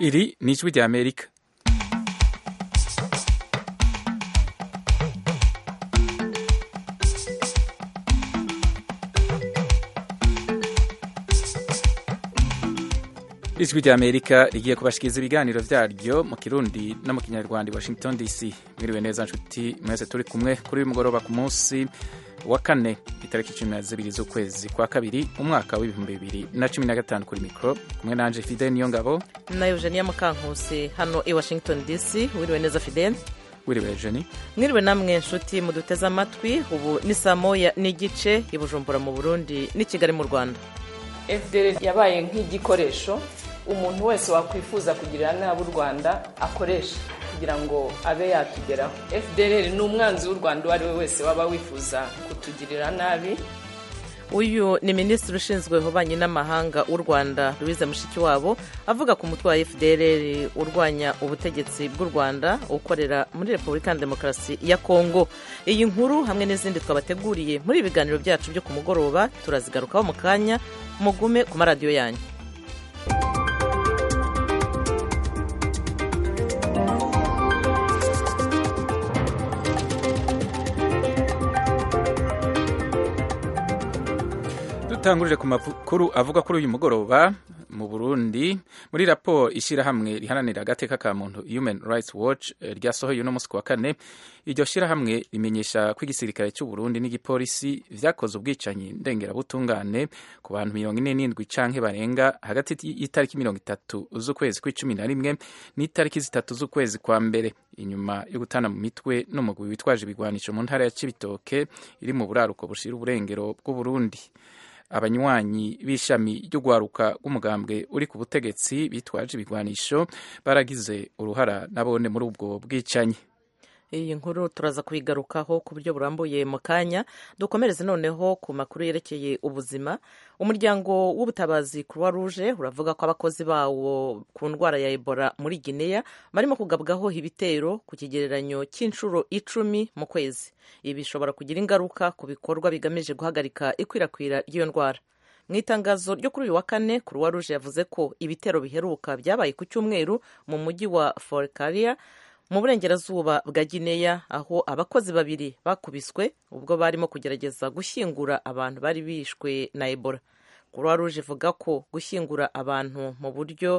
Iri ni ijwi rya Amerika. ijwi rya Amerika rigiye kubashikiriza ibiganiro vyaryo mu Kirundi no mu Kinyarwanda i Washington DC. Mwiriwe neza nshuti mwese turi kumwe kuri uyu mugoroba ku munsi wa kane itariki cumi na zibiri z'ukwezi kwa kabiri umwaka w'ibihumbi bibiri na cumi na gatanu kuri mikoro kumwe nanje Fidel Niyongabo na Eugenia Mukankusi hano i Washington DC. Wiriwe neza Fidel. wiriwe Eugenie mwiriwe namwe nshuti muduteze amatwi ubu ni saa moya n'igice i Bujumbura mu Burundi n'i Kigali mu Rwanda FDL yabaye nk'igikoresho umuntu wese wakwifuza kugirira nabi u Rwanda akoresha kugira ngo abe yatugeraho FDL ni umwanzi w'u Rwanda uwo ari we wese waba wifuza kutugirira nabi uyu ni minisitiri ushinzwe ububanyi n'amahanga w'u rwanda louise mushikiwabo avuga ku mutwe wa fdr urwanya ubutegetsi bw'u rwanda ukorera muri repubulika ya demokarasi ya kongo iyi nkuru hamwe n'izindi twabateguriye muri ibi biganiro byacu byo ku mugoroba turazigarukaho mu kanya mugume ku maradiyo yanyu dutangurire ku makuru avuga kuri uyu mugoroba mu Burundi muri raporo ishyirahamwe riharanira agateka ka muntu Human Rights Watch ryasohoye uno munsi ku wa kane iryo shyirahamwe rimenyesha ko igisirikare cy'u Burundi n'igipolisi vyakoze ubwicanyi ndengerabutungane ku bantu mirongo ine n'indwi canke barenga hagati y'itariki mirongo itatu z'ukwezi kw'icumi na rimwe n'itariki zitatu z'ukwezi kwa mbere inyuma yo gutana mu mitwe n'umugwi witwaje ibigwanisho mu ntara ya Cibitoke iri mu buraruko bushira uburengero bw'Uburundi abanywanyi b'ishami ry'urwaruka rw'umugambwe uri ku butegetsi bitwaje ibigwanisho baragize uruhara nabone muri ubwo bwicanyi iyi nkuru turaza kuyigarukaho ku buryo burambuye mu kanya dukomereze noneho ku makuru yerekeye ubuzima umuryango w'ubutabazi croix rouge uravuga ko abakozi bawo ku ndwara ya ebola muri guinea barimo kugabwaho ibitero ku kigereranyo cy'inshuro icumi mu kwezi ibi bishobora kugira ingaruka ku bikorwa bigamije guhagarika ikwirakwira ry'iyo ndwara mu itangazo ryo kuri uyu wa kane croix rouge yavuze ko ibitero biheruka byabaye ku cyumweru mu mujyi wa forcaria mu burengerazuba bwa gineya aho abakozi babiri bakubiswe ubwo barimo kugerageza gushyingura abantu bari bishwe na ebola croix rouge ivuga ko gushyingura abantu mu buryo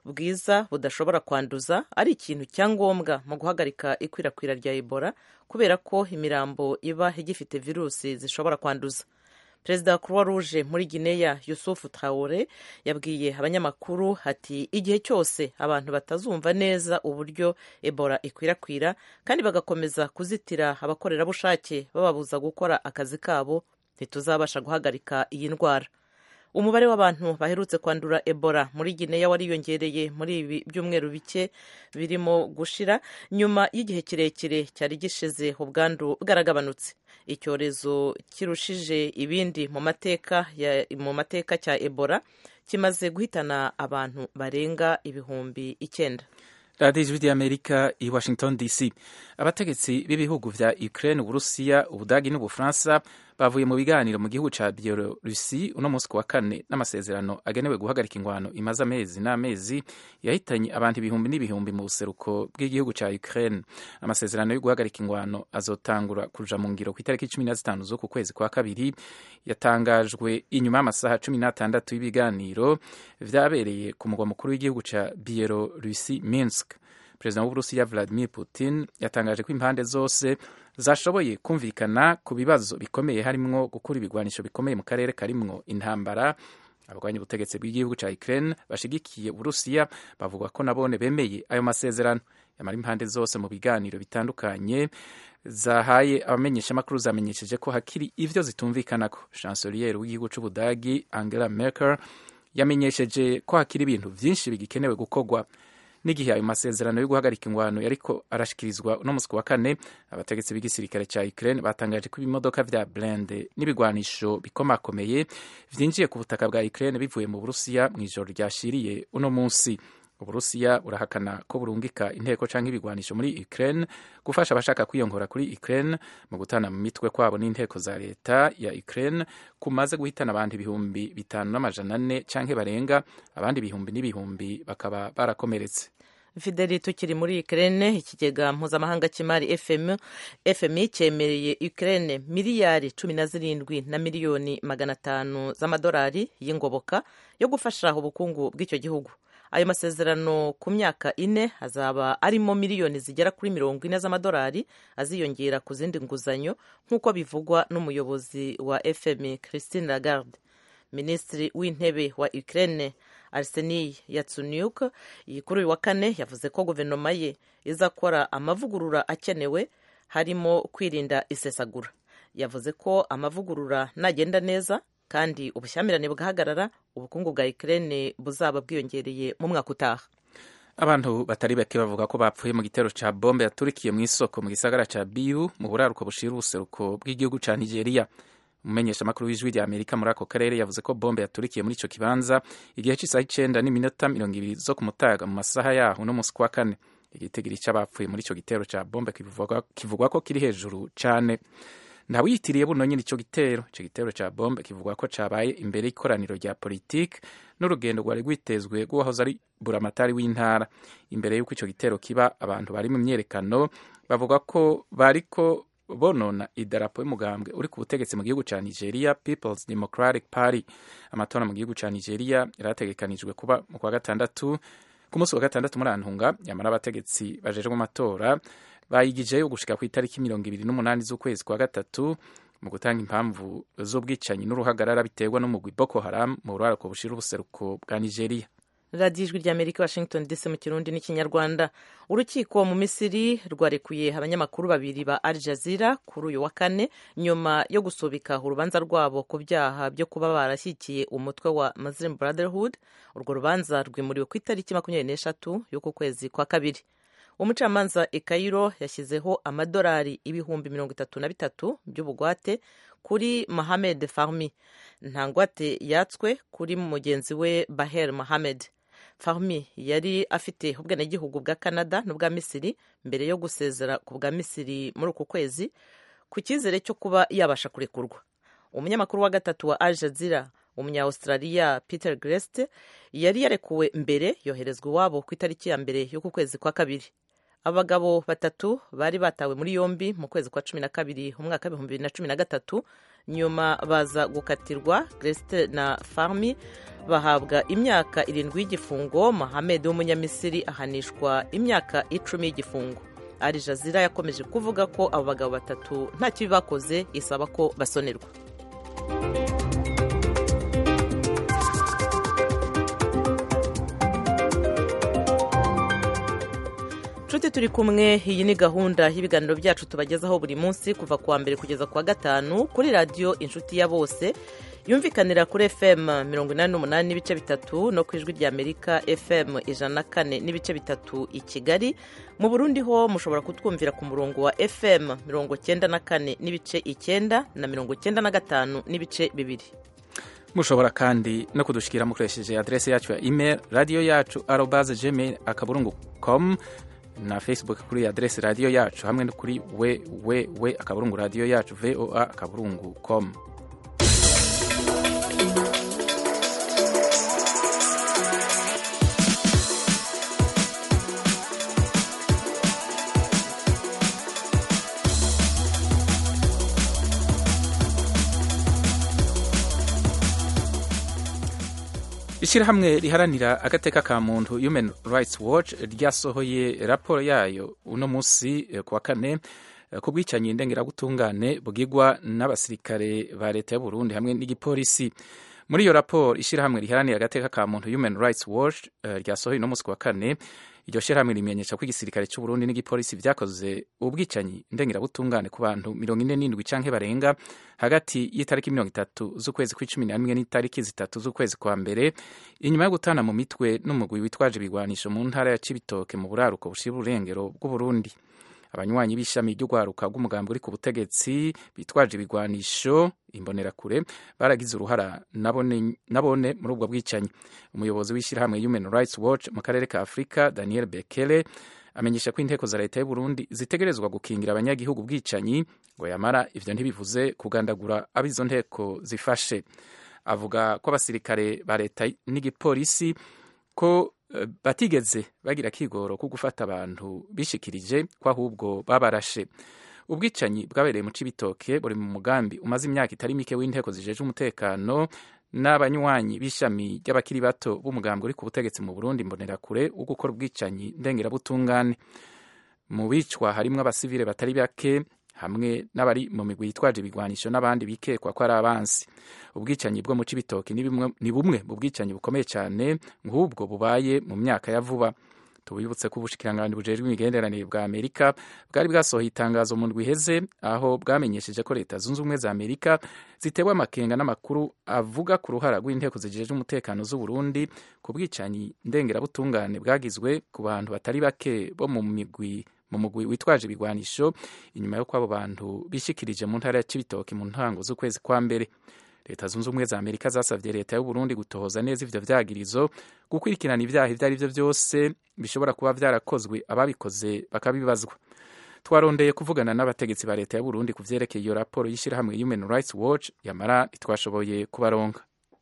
bwiza budashobora kwanduza ari ikintu cya ngombwa mu guhagarika ikwirakwira rya ebola kubera ko imirambo iba igifite virusi zishobora kwanduza perezida wa croix rouge muri guinea yusufu traore yabwiye abanyamakuru ati igihe cyose abantu batazumva neza uburyo ebola ikwirakwira kandi bagakomeza kuzitira abakorerabushake bababuza gukora akazi kabo ntituzabasha guhagarika iyi ndwara umubare w'abantu baherutse kwandura ebola muri guinea wariyongereye muri ibi byumweru bike birimo gushira nyuma y'igihe kirekire cyari gishize ubwandu bwaragabanutse icyorezo kirushije ibindi mu mateka mu mateka cya ebola kimaze guhitana abantu barenga ibihumbi icyenda radiyo ijwi ry'amerika i washington dc abategetsi b'ibihugu vya ukraine uburusiya ubudagi n'ubufaransa bavuye mu biganiro mu gihugu ca bielorusi uno munsi wa kane n'amasezerano agenewe guhagarika ingwano imaze amezi n'amezi yahitanye abantu ibihumbi n'ibihumbi mu buseruko bw'igihugu ca ukraine amasezerano yo guhagarika ingwano azotangura kuja mu ngiro ku itariki cumi na zitanu z'uku kwezi kwa kabiri yatangajwe inyuma y'amasaha cumi n'atandatu y'ibiganiro vyabereye ku mugwa mukuru w'igihugu ca bielorusi minsk perezida w'uburusiya vladimir putin yatangaje ko impande zose zashoboye kumvikana ku bibazo bikomeye harimwo gukura ibigwanisho bikomeye mu karere karimwo intambara abarwanya ubutegetsi bw'igihugu ca Ukraine bashigikiye Uburusiya bavuga ko nabone bemeye ayo masezerano yamara impande zose mu biganiro bitandukanye zahaye abamenyeshamakuru zamenyesheje ko hakiri ivyo zitumvikanako chancelier w'igihugu c'Ubudagi Angela Merkel yamenyesheje ko hakiri ibintu vyinshi bigikenewe gukorwa n'igihe ayo masezerano yo guhagarika ingwano yariko arashikirizwa uno musi wa kane abategetsi b'igisirikare ca Ukraine batangaje ko ibimodoka vya blende n'ibigwanisho bikomakomeye vyinjiye ku butaka bwa Ukraine bivuye mu Burusiya mw'ijoro ryashiriye uno musi uburusiya burahakana ko burungika inteko canke ibigwanisho muri ukraine gufasha abashaka kwiyongora kuri ukraine mu gutana mu mitwe kwabo n'inteko za leta ya ukraine kumaze guhitana abantu ibihumbi bitanu n'amajana ane canke barenga abandi ibihumbi n'ibihumbi bakaba barakomeretse fideli tukiri muri ukraine ikigega mpuzamahanga cy'imari fm fmi cyemereye ukraine miliyari cumi na zirindwi na miliyoni magana atanu z'amadolari y'ingoboka yo gufasha ubukungu bw'icyo gihugu ayo masezerano ku myaka ine azaba arimo miliyoni zigera kuri mirongo ine z'amadolari aziyongera ku zindi nguzanyo nk'uko bivugwa n'umuyobozi wa fmi christine lagarde minisitiri w'intebe wa ukraine arseniy yatsuniuk kuri uyu wa kane yavuze ko guverinoma ye izakora amavugurura akenewe harimo kwirinda isesagura yavuze ko amavugurura nagenda neza kandi ubushyamirane bugahagarara ubukungu bwa ukraine buzaba bwiyongereye mu mwaka utaha abantu batari bake bavuga ko bapfuye mu gitero ca bombe yaturikiye mu isoko mu gisagara ca biu mu buraruko bushira ubuseruko bw'igihugu ca nigeria umumenyeshamakuru w'ijwi rya amerika muri ako karere yavuze ko bombe yaturikiye muri ico kibanza igihe c'isaha icenda n'iminota mirongo ibiri zo ku mutaga mu masaha yaho no musi kwa kane igitigiri c'abapfuye muri ico gitero ca bombe kivugwa ko kiri hejuru cane ntawiyitiriye buno nyine ico gitero ico gitero ca bombe kivugwa ko cabaye imbere y'ikoraniro rya politike n'urugendo rwari rwitezwe rw'uwahoze ari buramatari w'intara imbere y'uko ico gitero kiba abantu bari mu myerekano bavuga ko bariko bonona idarapo y'umugambwe uri ku butegetsi mu gihugu ca nigeria peoples democratic party amatora mu gihugu ca nigeria yarategekanijwe kuba mu kwa gatandatu ku munsi wa gatandatu muri antunga yamara abategetsi bajejwe amatora bayigijeyo gushika ku itariki mirongo ibiri n'umunani z'ukwezi kwa gatatu mu gutanga impamvu z'ubwicanyi n'uruhagarara biterwa n'umugwi boko haram mu buraruko bushira ubuseruko bwa nigeria radiyo ijwi rya amerika washington dc mu kirundi n'ikinyarwanda urukiko mu misiri rwarekuye abanyamakuru babiri ba al jazeera kuri uyu wa kane nyuma yo gusubika urubanza rwabo ku byaha byo kuba barashyigikiye umutwe wa muslim brotherhood urwo rubanza rwimuriwe ku itariki makumyabiri n'eshatu y'uku kwezi kwa kabiri umucamanza i Cairo yashyizeho amadolari ibihumbi mirongo itatu na bitatu by'ubugwate kuri Mohamed Fahmy nta ngwate yatswe kuri mugenzi we Baher Mohamed Fahmy yari afite ubwenegihugu bwa Canada n'ubwa Misiri mbere yo gusezera ku bwa Misiri muri uku kwezi ku cyizere cyo kuba yabasha kurekurwa umunyamakuru wa gatatu wa Al Jazeera umunya-australia Peter Greste yari yarekuwe mbere yoherezwa iwabo ku itariki ya mbere y'uku kwezi kwa kabiri abagabo batatu bari batawe muri yombi mu kwezi kwa cumi na kabiri umwaka w'ibihumbi bibiri na cumi na gatatu nyuma baza gukatirwa Greste na Fahmy bahabwa imyaka irindwi y'igifungo Mohamed w'umunyamisiri ahanishwa imyaka icumi y'igifungo Al Jazeera yakomeje kuvuga ko abo bagabo batatu nta kibi bakoze isaba ko basonerwa nshuti turi kumwe iyi ni gahunda y'ibiganiro byacu tubagezaho buri munsi kuva ku wa mbere kugeza ku wa gatanu kuri radiyo inshuti ya bose yumvikanira kuri fm mirongo inani n'umunani n'ibice bitatu no ku ijwi rya amerika fm ijana na kane n'ibice bitatu i kigali mu burundi ho mushobora kutwumvira ku murongo wa fm mirongo cyenda na kane n'ibice icyenda na mirongo cyenda na gatanu n'ibice bibiri mushobora kandi no kudushikira mukoresheje adrese yacu ya email radiyo yacu arobaze gmail akaburungu com na facebook kuri adrese radiyo yacu hamwe no kuri we we we akaburungu radiyo yacu voa akaburungu com ishyirahamwe riharanira agateka ka muntu human rights watch ryasohoye raporo yayo uno munsi ku wa kane ku bwicanyi ndengerabutungane bwigwa n'abasirikare ba leta y'u Burundi hamwe n'igipolisi muri iyo raporo ishyirahamwe riharanira agateka ka muntu human rights watch ryasohoye uno munsi ku wa kane iryo shyirahamwe rimenyesha ko igisirikare cy'u Burundi n'igipolisi vyakoze ubwicanyi ndengerabutungane ku bantu mirongo ine n'indwi canke barenga hagati y'itariki mirongo itatu z'ukwezi kw'icumi na rimwe n'itariki zitatu z'ukwezi kwa mbere inyuma yo gutana mu mitwe n'umugwi witwaje ibigwanisho mu ntara ya Cibitoke mu buraruko bushira urengero bw'u Burundi abanywanyi b'ishami ry'urwaruka rw'umugambi uri ku butegetsi bitwaje ibigwanisho imbonerakure baragize uruhara nabone, nabone muri ubwo bwicanyi umuyobozi w'ishyirahamwe human rights watch mu karere ka afurika daniel bekele amenyesha ko inteko za leta y'u Burundi zitegerezwa gukingira abanyagihugu bwicanyi ngo yamara ivyo ntibivuze kugandagura abizo nteko zifashe avuga ko abasirikare ba leta n'igipolisi ko uh, batigeze bagira kigoro ko gufata abantu bishikirije ko ahubwo babarashe ubwicanyi bwabereye mu cibitoke buri mu mugambi umaze imyaka itari mike w'inteko zijeje umutekano n'abanywanyi b'ishami ry'abakiri bato b'umugambi uri ku butegetsi mu Burundi imbonerakure wo gukora ubwicanyi ndengerabutungane mu bicwa harimwo abasivile batari bake hamwe n'abari mu migwi yitwaje ibigwanisho n'abandi bikekwa ko ari abansi ubwicanyi bwo mu cibitoki ni bumwe mu bwicanyi bukomeye cyane nk'ubwo bubaye mu myaka ya vuba tubibutse ko ubushikiranganji bujejwe imigenderanire bwa amerika bwari bwasohoye itangazo mu ndwi iheze aho bwamenyesheje ko leta zunze ubumwe za amerika zitewe amakenga n'amakuru avuga ku ruhara rw'inteko zijejwe umutekano z'u Burundi ku bwicanyi ndengerabutungane bwagizwe ku bantu batari bake bo mu migwi mu mugwi witwaje ibigwanisho inyuma y'uko abo bantu bishikirije mu ntara ya Cibitoke mu ntango z'ukwezi kwa mbere leta zunze ubumwe za amerika zasabye leta y'u Burundi gutohoza neza ivyo vyagirizo gukurikirana ivyaha ivyo ari vyo vyose bishobora kuba vyarakozwe ababikoze bakabibazwa twarondeye kuvugana n'abategetsi ba leta y'u Burundi ku vyerekeye iyo raporo y'ishirahamwe Human Rights Watch yamara ntitwashoboye kubaronka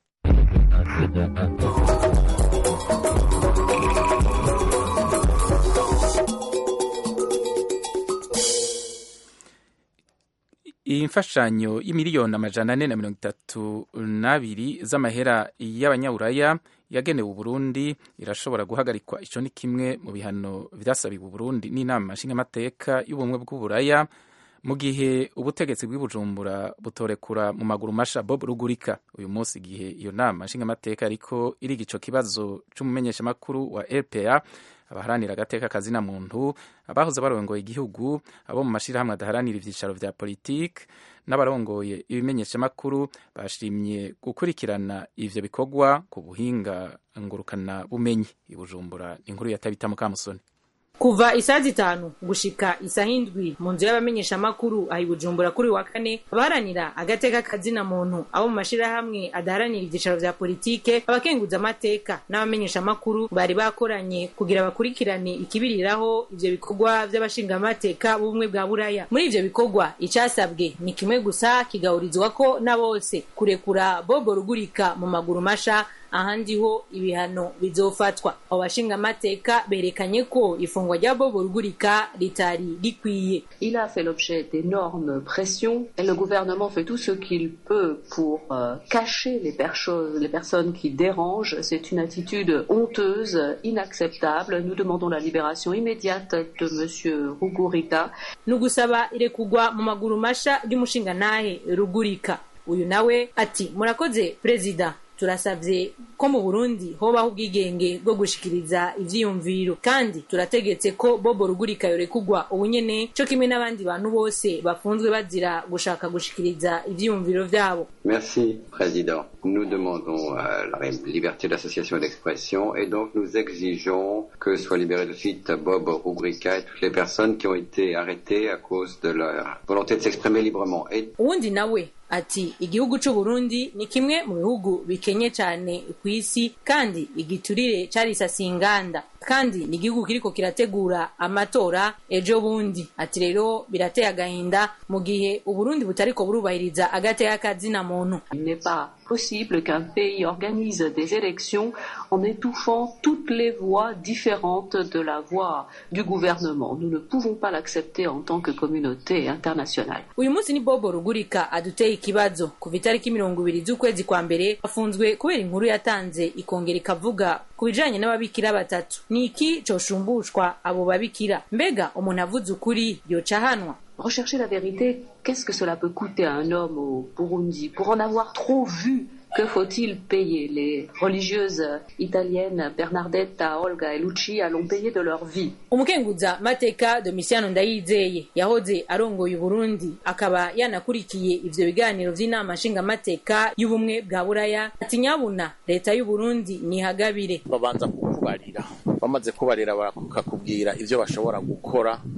iyi mfashanyo y'imiliyoni amajana ane na mirongo itatu n'abiri z'amahera y'abanyaburaya yagenewe uburundi irashobora guhagarikwa ico ni kimwe mu bihano vyasabiwe uburundi n'inama nshingamateka y'ubumwe bw'uburaya mu gihe ubutegetsi bw'ibujumbura butorekura mu maguru masha bob rugurika uyu munsi igihe iyo nama nshingamateka ariko iriga ico kibazo c'umumenyeshamakuru wa rpa abaharanira agateka kazina muntu abahoze barongoye igihugu abo mu mashirahamwe adaharanira ivyicaro vya politike n'abarongoye ibimenyeshamakuru bashimye gukurikirana ivyo bikorwa ku buhinga ngurukana bumenyi ibujumbura inkuru ya tabita mukamusoni kuva isaha zitanu gushika isaha indwi mu nzu y'abamenyeshamakuru aho ibujumbura kuri wa kane abaharanira agateka kazina muntu abo mu mashirahamwe adaharanira ivyicaro vya politike abakenguza amateka n'abamenyeshamakuru bari bakoranye kugira bakurikirane ikibiriraho ivyo bikorwa vy'abashingamateka b'ubumwe bwa buraya muri ivyo bikorwa icasabwe ni kimwe gusa kigahurizwako na bose kurekura bobo rugurika mu maguru masha ahandi ho ibihano bizofatwa abo bashingamateka berekanye ko ifungwa rya bobo rugurika ritari rikwiye Il a fait l'objet d'énormes pressions et le gouvernement fait tout ce qu'il peut pour euh, cacher les, percho- les personnes qui dérangent. C'est une attitude honteuse, inacceptable. Nous demandons la libération immédiate de Monsieur Rugurika. ni ugusaba irekugwa mu maguru masha ry'umushingantahe rugurika uyu nawe ati murakoze perezida turasavye ko mu burundi hobaho ubwigenge bwo gushikiriza ivyiyumviro kandi turategetse ko bobo rugurika yorekugwa ubunyene co kimwe n'abandi bantu bose bafunzwe bazira gushaka gushikiriza ivyiyumviro vyabo Merci, Président. Nous demandons euh, la liberté d'association et d'expression et donc nous exigeons que soient libérés de suite Bob Rubrica et toutes les personnes qui ont été arrêtées à cause de leur volonté de s'exprimer librement. Et uwundi nawe ati igihugu c'uburundi ni kimwe mu bihugu bikenye cane kw'isi kandi igiturire carisasiye inganda kandi ni igihugu kiriko kirategura amatora ejo bundi ati rero birateye agahinda mu gihe uburundi butariko burubahiriza agateka kazina muntu Il n'est pas possible qu'un pays organise des élections en étouffant toutes les voix différentes de la voix du gouvernement. Nous ne pouvons pas l'accepter en tant que communauté internationale. uyu munsi ni bobo rugurika aduteye ikibazo kuva itariki mirongo ibiri z'ukwezi kwa mbere afunzwe kubera inkuru yatanze ikongera ikavuga ku bijanye n'ababikira batatu ni iki coshumbushwa abo babikira mbega umuntu avuze ukuri yoca ahanwa Rechercher la vérité, qu'est-ce que cela peut coûter à un homme au Burundi Pour en avoir trop vu, que faut-il payer Les religieuses italiennes Bernardetta, Olga et Lucia l'ont payé de leur vie. umukenguza mateka domisiano ndayizeye yahoze arongoye uburundi akaba yanakurikiye ivyo biganiro vy'inama nshingamateka y'ubumwe bwa buraya ati nyabuna leta y'uburundi nihagabire babanza kukubarira bamaze kubarira bakakubwira ivyo bashobora gukora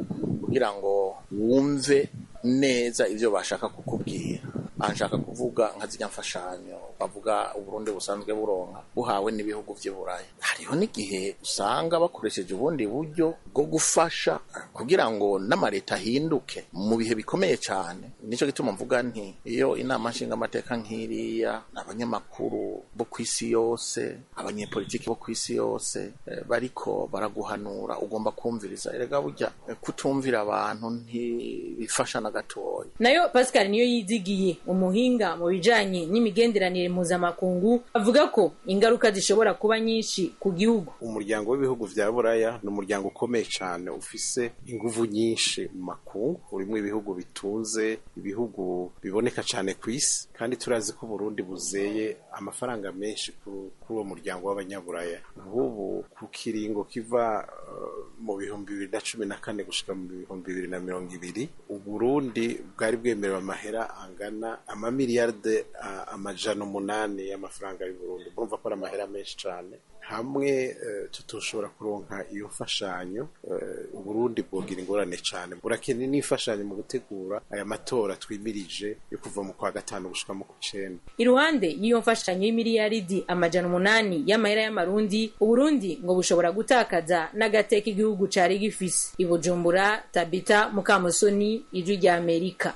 kugira ngo wumve neza ivyo bashaka kukubwira anshaka kuvuga nka zirya mfashanyo bavuga uburundi busanzwe buronka buhawe n'ibihugu vy'iburayi hariho n'igihe usanga bakoresheje ubundi buryo bwo gufasha kugira ngo n'amareta ahinduke mu bihe bikomeye cyane nico gituma mvuga nti iyo inama nshingamateka nk'iriya abanyamakuru bo ku isi yose abanyepolitiki bo ku isi yose eh, bariko baraguhanura ugomba kumviriza erega burya eh, kutumvira abantu ntibifasha na gatoya nayo pascal niyo yizigiye umuhinga mu bijanye n'imigenderanire mpuzamakungu avuga ko ingaruka zishobora kuba nyinshi ku gihugu umuryango w'ibihugu vya buraya ni umuryango ukomeye cyane ufise inguvu nyinshi mu makungu urimo ibihugu bitunze ibihugu biboneka cyane ku isi kandi turazi ko Burundi buzeye amafaranga menshi kuri uwo muryango w'abanyaburaya nk'ubu ku kiringo kiva uh, mu bihumbi bibiri na cumi na kane gushika mu bihumbi bibiri na mirongo ibiri uburundi bwari bwemerewe amahera angana amamiliyarde uh, amajana umunani y'amafaranga y'uburundi murumva ko ari amahera menshi cyane hamwe tutoshobora kuronka iyo mfashanyo uburundi bwogira ingorane cyane burakeneye n'imfashanyo mu gutegura aya matora twimirije yo kuva mu kwa gatanu gushika mu kw'icenda iruhande y'iyo mfashanyo y'imiliyaridi amajana umunani y'amahera y'amarundi uburundi ngo bushobora gutakaza n'agateka igihugu cari gifise ibujumbura tabita mukamusoni ijwi rya amerika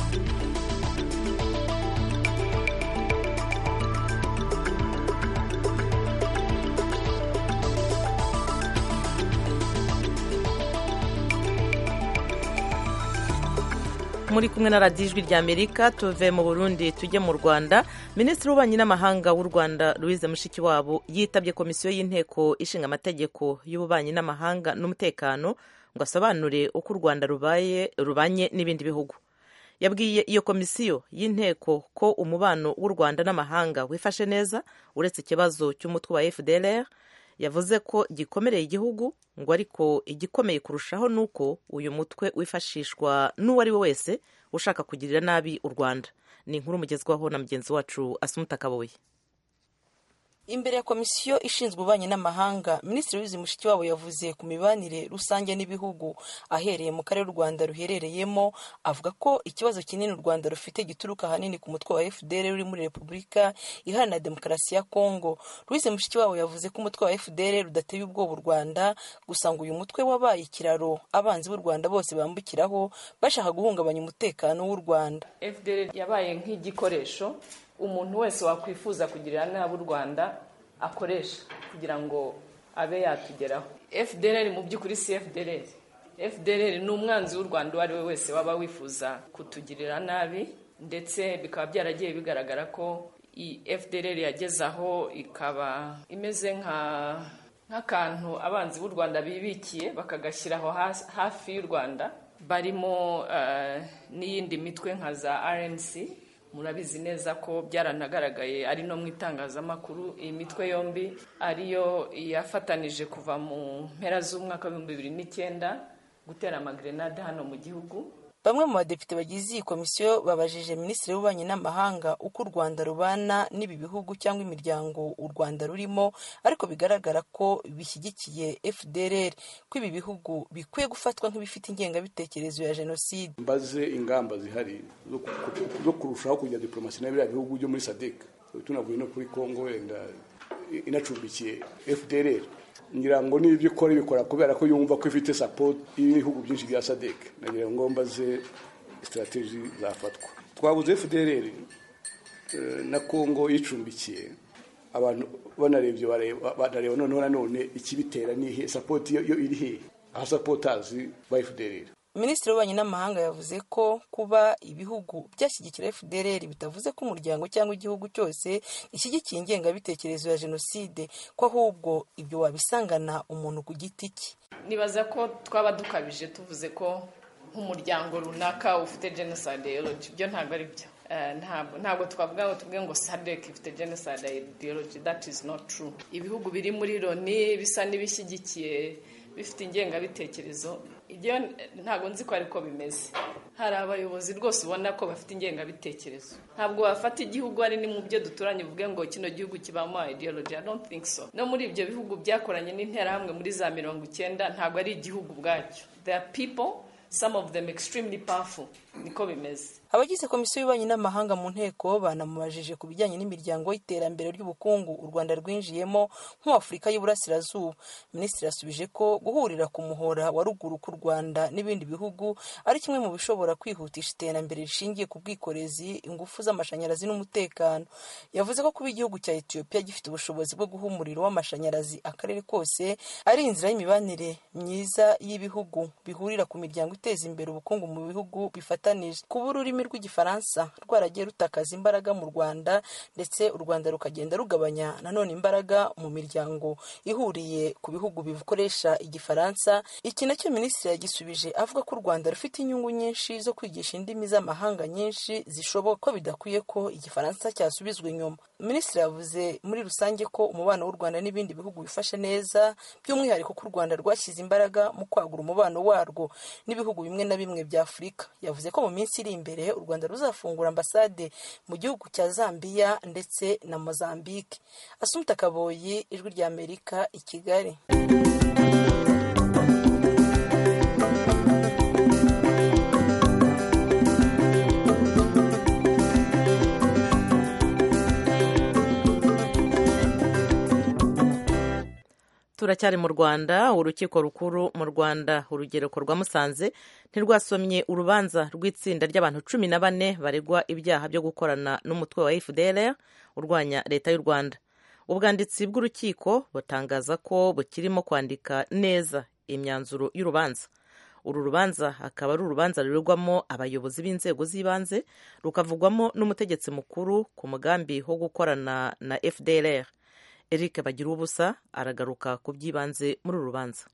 muri kumwe na radiyo ijwi rya amerika tuve mu burundi tujye mu rwanda minisitiri w'ububanyi n'amahanga w'u rwanda louise mushikiwabo yitabye komisiyo y'inteko ishinga amategeko y'ububanyi n'amahanga n'umutekano ngo asobanure uko u rwanda rubaye rubanye n'ibindi bihugu yabwiye iyo komisiyo y'inteko ko umubano w'u rwanda n'amahanga wifashe neza uretse ikibazo cy'umutwe wa fdr yavuze ko gikomereye igihugu ngo ariko igikomeye kurushaho ni uko uyu mutwe wifashishwa n'uwo ari we wese ushaka kugirira nabi u rwanda ni inkuru mugezwaho na mugenzi wacu asumuta kaboye imbere ya komisiyo ishinzwe ububanyi n'amahanga minisitiri w'izi mushikiwabo yavuze ku mibanire rusange n'ibihugu ahereye mu karere u rwanda ruherereyemo avuga ko ikibazo kinini u rwanda rufite gituruka ahanini ku mutwe wa fdr uri muri repubulika iharanira demokarasi ya kongo louise mushikiwabo yavuze ko umutwe wa fdr rudateye ubwoba u rwanda gusa ngo uyu mutwe wabaye ikiraro abanzi b'u rwanda bose bambukiraho bashaka guhungabanya umutekano w'u rwanda fdr yabaye nk'igikoresho umuntu wese wakwifuza kugirira nabi u rwanda akoresha kugira ngo abe yatugeraho fdr mu by'ukuri si fdr fdr ni umwanzi w'u rwanda uwo ari we wese waba wifuza kutugirira nabi ndetse bikaba byaragiye bigaragara ko fdr yageze aho ikaba imeze nka nk'akantu abanzi b'u rwanda bibikiye bakagashyiraho hafi y'u rwanda barimo n'iyindi mitwe nka za rnc murabizi neza ko byaranagaragaye ari no mu itangazamakuru iyi mitwe yombi ariyo yafatanije kuva mu mpera z'umwaka w'ibihumbi bibiri n'icyenda gutera amagrenade hano mu gihugu bamwe mu badepite bagize iyi komisiyo babajije minisitiri w'ububanyi n'amahanga uko u rwanda rubana n'ibi bihugu cyangwa imiryango u rwanda rurimo ariko bigaragara ko bishyigikiye fdr ko ibi bihugu bikwiye gufatwa nk'ibifite ingengabitekerezo ya jenoside mbaze ingamba zihari zo kurushaho kujya diporomasi na biriya bihugu byo muri sadek tunavuye no kuri kongo wenda inacumbikiye fdr ngira ngo n'ibyo ikora ibikora kubera ko yumva ko ifite sapoti y'ibihugu byinshi bya sadek nagira ngo mbaze sitarateji zafatwa twabuze fdr na kongo yicumbikiye abantu banarebye banareba noneho nanone ikibitera ni ihe sapoti yo iri hehe aho sapotazi ba fdr minisitiri w'ububanyi n'amahanga yavuze ko kuba ibihugu byashyigikira fdr bitavuze ko umuryango cyangwa igihugu cyose gishyigikiye ingengabitekerezo ya jenoside ko ahubwo ibyo wabisangana umuntu ku giti cye nibaza ko twaba dukabije tuvuze ko nk'umuryango runaka ufite genocide ideology ibyo ntabwo ari byo ntabwo twavuga ngo tubwe ngo sadek ifite genocide ideology that is not true ibihugu biri muri loni bisa n'ibishyigikiye bifite ingengabitekerezo ibyo ntabwo nzi ko ariko bimeze hari abayobozi rwose ubona ko bafite ingengabitekerezo ntabwo wafata igihugu ari ni mu byo duturanye uvuge ngo kino gihugu kibamo ideology i don't think so no muri ibyo bihugu byakoranye n'interahamwe muri za mirongo icyenda ntabwo ari igihugu ubwacyo there are people some of them extremely powerful niko bimeze abagize komisiyo y'ububanyi n'amahanga mu nteko banamubajije ku bijyanye n'imiryango y'iterambere ry'ubukungu u rwanda rwinjiyemo nk'uw'afurika y'uburasirazuba minisitiri yasubije ko guhurira ku muhora wa ruguru k'u rwanda n'ibindi bihugu ari kimwe mu bishobora kwihutisha iterambere rishingiye ku bwikorezi ingufu z'amashanyarazi n'umutekano yavuze ko kuba igihugu cya etiyopiya gifite ubushobozi bwo guha umuriro w'amashanyarazi akarere kose ari inzira y'imibanire myiza y'ibihugu bihurira ku miryango iteza imbere ubukungu mu bihugu bifatanije kuba ururimi rw'igifaransa rwaragiye rutakaza imbaraga mu rwanda ndetse u rwanda rukagenda rugabanya nanone imbaraga mu miryango ihuriye ku bihugu bikoresha igifaransa iki nacyo minisitiri yagisubije avuga ko u rwanda rufite inyungu nyinshi zo kwigisha indimi z'amahanga nyinshi zishoboka ko bidakwiye ko igifaransa cyasubizwa inyuma minisitiri yavuze muri rusange ko umubano w'u rwanda n'ibindi bihugu bifashe neza by'umwihariko ko u rwanda rwashyize imbaraga mu kwagura umubano warwo n'ibihugu bimwe na bimwe bya afurika yavuze ko mu minsi iri imbere u rwanda ruzafungura ambasade mu gihugu cya zambia ndetse na mozambique asumta kaboyi ijwi rya amerika i kigali turacyari mu rwanda urukiko rukuru mu rwanda urugereko rwa musanze ntirwasomye urubanza rw'itsinda ry'abantu cumi na bane baregwa ibyaha byo gukorana n'umutwe wa fdr urwanya leta y'u rwanda ubwanditsi bw'urukiko butangaza ko bukirimo kwandika neza imyanzuro y'urubanza uru rubanza akaba ari urubanza ruregwamo abayobozi b'inzego z'ibanze rukavugwamo n'umutegetsi mukuru ku mugambi wo gukorana na fdr eric bagira ubusa aragaruka ku by'ibanze muri uru rubanza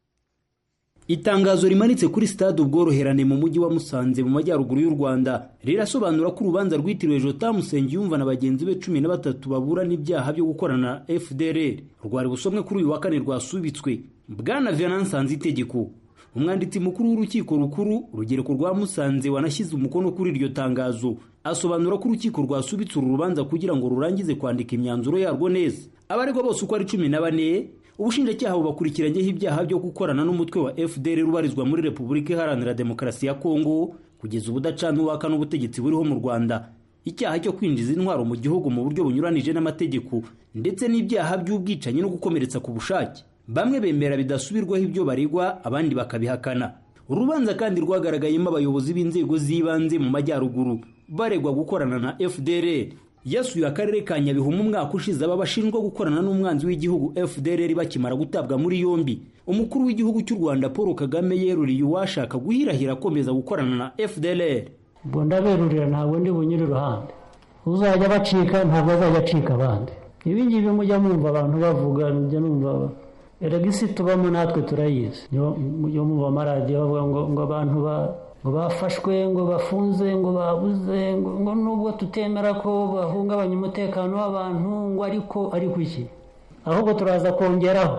itangazo rimanitse kuri stade ubworoherane mu mujyi wa musanze mu majyaruguru y'u rwanda rirasobanura ko urubanza rwitiriwe jota musengiyumva na bagenzi be cumi na batatu baburana ibyaha byo gukorana na fdr rwari busomwe kuri uyu wa kane rwasubitswe bwana venance itegeko umwanditsi mukuru w'urukiko rukuru urugereko rwa musanze wanashyize umukono kuri iryo tangazo asobanura ko urukiko rwasubitse uru rubanza kugira ngo rurangize kwandika imyanzuro yarwo neza abaregwa bose uko ari cumi na bane ubushinjacyaha bubakurikiranyeho ibyaha byo gukorana n'umutwe wa fdr ubarizwa muri repubulika iharanira demokarasi ya kongo kugeza ubudacana uwaka n'ubutegetsi buriho mu rwanda icyaha cyo kwinjiza intwaro mu gihugu mu buryo bunyuranije n'amategeko ndetse n'ibyaha by'ubwicanyi no gukomeretsa ku bushake bamwe bemera bidasubirwaho ibyo baregwa abandi bakabihakana urubanza kandi rwagaragayemo abayobozi b'inzego z'ibanze mu majyaruguru baregwa gukorana na fdr yasuye akarere ka nyabihu mu mwaka ushize aba bashinjwa gukorana n'umwanzi w'igihugu fdr bakimara gutabwa muri yombi umukuru w'igihugu cy'u rwanda paul kagame yeruriye uwashaka guhirahira akomeza gukorana na fdr ubwo ndaberurira ntabwo ndi bunyure iruhande uzajya bacika ntabwo azajya acika abandi ibi ngibi mujya mwumva abantu bavuga mujya numva erega isi tubamo natwe turayizi mujya mwumva amaradiyo bavuga ngo ngo abantu ba ngo bafashwe ngo bafunze ngo babuze ngo nubwo tutemera ko bahungabanya umutekano w'abantu ngo ariko ariko iki ahubwo turaza kongeraho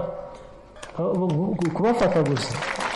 kubafata gusa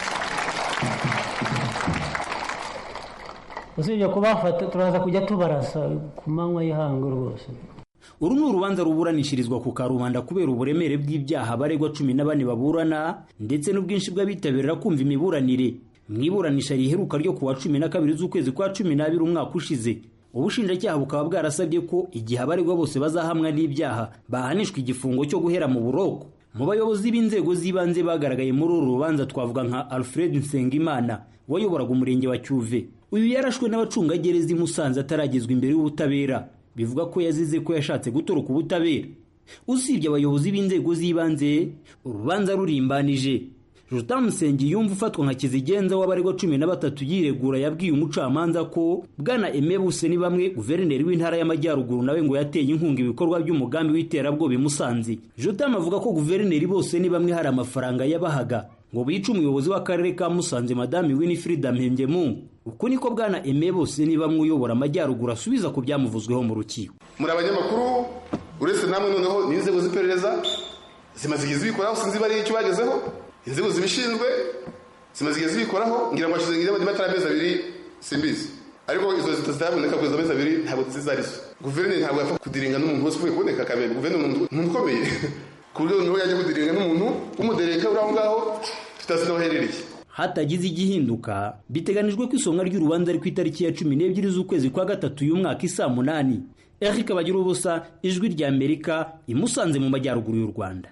usibye kubafata turaza kujya tubarasa ku manywa y'ihangu rwose uru ni urubanza ruburanishirizwa ku karubanda kubera uburemere bw'ibyaha baregwa cumi na bane baburana ndetse n'ubwinshi bw'abitabirira kumva imiburanire mu iburanisha riheruka ryo ku wa cumi na kabiri z'ukwezi kwa cumi n'abiri umwaka ushize ubushinjacyaha bukaba bwarasabye ko igihe abaregwa bose bazahamwa n'ibyaha bahanishwa igifungo cyo guhera mu buroko mu bayobozi b'inzego z'ibanze bagaragaye muri uru rubanza twavuga nka alfred nsengimana wayoboraga umurenge wa cyuve uyu yarashwe n'abacungagereza i musanze ataragezwa imbere y'ubutabera bivuga ko yazize ko yashatse gutoroka ubutabera usibye abayobozi b'inzego z'ibanze urubanza rurimbanije Jotam Nsengiyumva ufatwa nka kizigenza w'abaregwa cumi na batatu yiregura yabwiye umucamanza ko bwana Aime Buse ni bamwe guverineri w'intara y'amajyaruguru nawe ngo yateye inkunga ibikorwa by'umugambi w'iterabwoba i Musanze Jotam avuga ko guverineri bose ni bamwe hari amafaranga yabahaga ngo bice umuyobozi w'akarere ka Musanze madame Winifrida Mpembyemu uko niko bwana Aime Bose ni bamwe uyobora amajyaruguru asubiza ku byamuvuzweho mu rukiko muri abanyamakuru uretse namwe noneho n'inzego z'iperereza zimaze igihe zibikoraho sinzi bari icyo bagezeho inzego zibishinzwe zimaze igihe zibikoraho ngira ngo hashize ngira ngo amezi abiri simbizi ariko izo zitaboneka kugeza amezi abiri ntabwo tuzi arizo guverineri ntabwo yapfa kudiringa n'umuntu wese uvuye kuboneka kabiri guverineri ni umuntu ukomeye ku buryo niho yajya kudiringa n'umuntu w'umudereka uri aho ngaho tutazi n'aho aherereye hatagize igihinduka biteganijwe ko isomwa ry'urubanza ari ku itariki ya cumi n'ebyiri z'ukwezi kwa gatatu uyu mwaka isaa munani eric bagira ubusa ijwi rya amerika imusanze mu majyaruguru y'u rwanda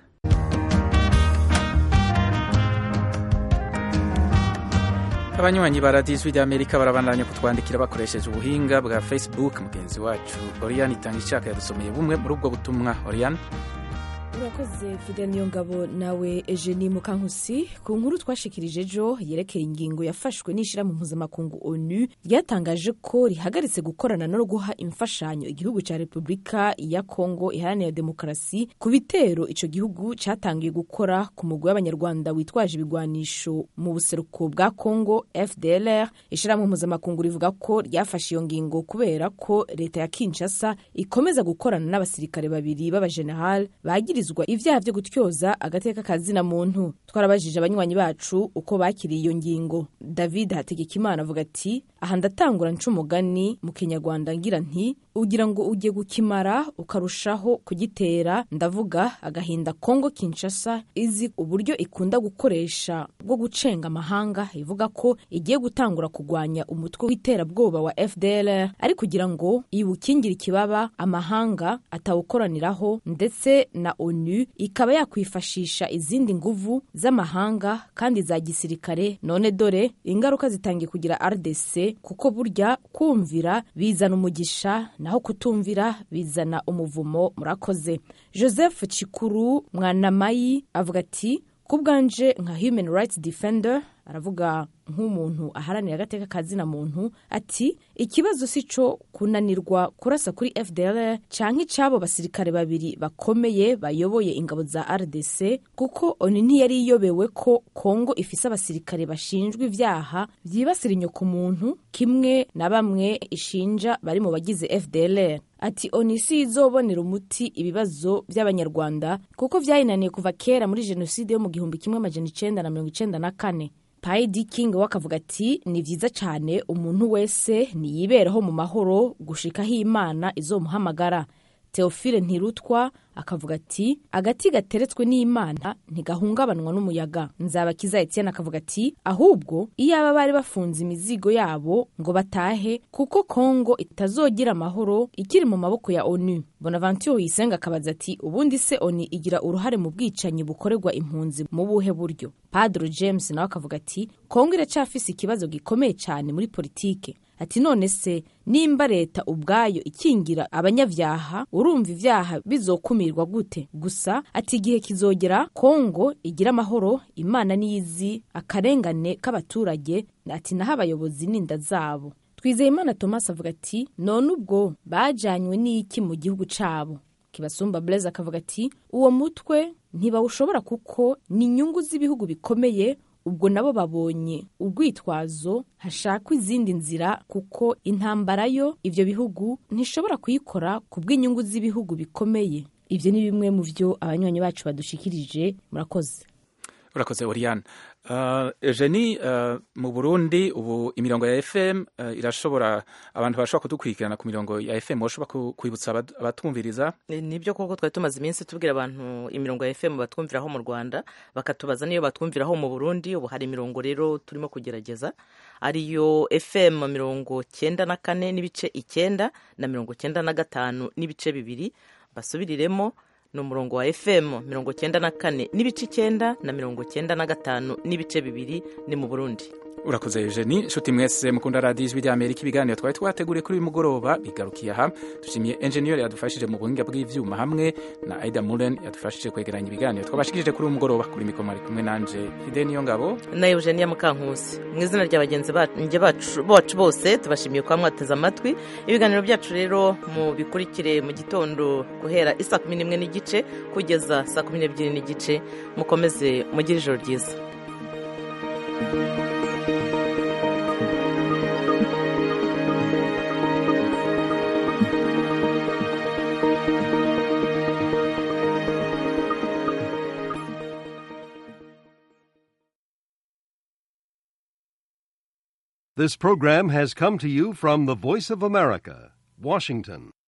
abanywanyi ba radiyo ijwi ry'amerika barabandanya kutwandikira bakoresheje ubuhinga bwa facebook mugenzi wacu oriyani itanga icyaka yadusomeye bumwe muri ubwo butumwa oriyani urakoze fide niyo ngabo nawe eugenie mukankusi ku nkuru twashikirije ejo yerekeye ingingo yafashwe n'ishyirahamwe mpuzamakungu onu ryatangaje ko rihagaritse gukorana no guha imfashanyo igihugu cya repubulika ya kongo iharanira demokarasi ku bitero icyo gihugu cyatangiye gukora ku mugwi w'abanyarwanda witwaje ibigwanisho mu buseruko bwa kongo fdlr ishyirahamwe mpuzamakungu rivuga ko ryafashe iyo ngingo kubera ko leta ya kinshasa ikomeza gukorana n'abasirikare babiri b'abajenerali bagiriza ibyaha byo gutyoza agateka kazina muntu twarabajije abanywanyi bacu uko bakiriye iyo ngingo david hategekimana avuga ati aha ndatangura nca umugani mu kinyarwanda ngira nti ugira ngo ujye gukimara ukarushaho kugitera ndavuga agahinda kongo kinshasa izi uburyo ikunda gukoresha bwo gucenga amahanga ivuga ko igiye gutangura kurwanya umutwe w'iterabwoba wa fdr ari kugira ngo iwukingire ikibaba amahanga atawukoraniraho ndetse na onu ikaba yakwifashisha izindi nguvu z'amahanga kandi za gisirikare none dore ingaruka zitangiye kugira rdc kuko burya kumvira bizana umugisha naho kutumvira bizana umuvumo murakoze joseph cikuru mwanamayi avuga ati ku bwanje nka human rights defender aravuga nk'umuntu aharanira agateka kazina muntu ati ikibazo si cyo kunanirwa kurasa kuri fdr cyangwa icy'abo basirikare babiri bakomeye bayoboye ingabo za rdc kuko oni ntiyari iyobewe ko kongo ifise abasirikare bashinjwa ibyaha byibasira inyokomuntu kimwe na bamwe ishinja bari mu bagize fdr ati oni si izobonera umuti ibibazo by'abanyarwanda kuko byayinaniye kuva kera muri jenoside yo mu gihumbi kimwe amajana icenda na mirongo icenda na kane payidi kingi we akavuga ati ni byiza cyane umuntu wese niyiberaho mu mahoro gushikaho imana izomuhamagara teofile ntirutwa akavuga ati agati gateretswe n'imana ntigahungabanwa n'umuyaga nzabakiza etienne akavuga ati ahubwo iyaba bari bafunze imizigo yabo ngo batahe kuko kongo itazogira amahoro ikiri mu maboko ya onu bonaventure uyisenga akabaza ati ubundi se oni igira uruhare mu bwicanyi bukorerwa impunzi mu buhe buryo padro james nawe akavuga ati kongo iracyafise ikibazo gikomeye cyane muri politike ati none se nimba leta ubwayo ikingira abanyabyaha urumva ibyaha bizokumirwa gute gusa ati igihe kizogera kongo igira amahoro imana niyizi akarengane k'abaturage ati naho abayobozi n'inda zabo twizeyimana thomas avuga ati none ubwo bajanywe n'iki mu gihugu cyabo kibasumba blaise akavuga ati uwo mutwe ntibawushobora kuko ni inyungu z'ibihugu bikomeye ubwo nabo babonye urwitwazo hashakwa izindi nzira kuko intambara yo ibyo bihugu ntishobora kuyikora ku bw'inyungu z'ibihugu bikomeye ibyo ni bimwe mu byo abanywanyi bacu badushikirije murakoze urakoze oriyane eugenie mu burundi ubu imirongo ya fm irashobora abantu bashobora kudukurikirana ku mirongo ya fm bashobora kwibutsa abatwumviriza nibyo koko twari tumaze iminsi tubwira abantu imirongo ya fm batwumviraho mu rwanda bakatubaza niyo batwumviraho mu burundi ubu hari imirongo rero turimo kugerageza ariyo fm mirongo cyenda na kane n'ibice icyenda na mirongo cyenda na gatanu n'ibice bibiri basubiriremo ni umurongo wa fm mirongo cyenda na kane n'ibice icyenda na mirongo cyenda na gatanu n'ibice bibiri ni mu burundi urakoze eugenie inshuti mwese mukunda radiyo ijwi ry'amerika ibiganiro twari twateguriye kuri uyu mugoroba bigarukiye aha dushimiye enjeniyeri yadufashije mu buhinga bw'ibyuma hamwe na aida muren yadufashije kwegeranya ibiganiro twabashikirije kuri uyu mugoroba kuri mikoro ari kumwe nanje fide niyo ngabo na eugenia mukankusi mu izina rya bagenzi bacu bose tubashimiye kuba mwateze amatwi ibiganiro byacu rero mu bikurikire mu gitondo guhera isa kumi n'imwe n'igice kugeza saa kumi n'ebyiri n'igice mukomeze mugire ijoro ryiza This program has come to you from the Voice of America, Washington.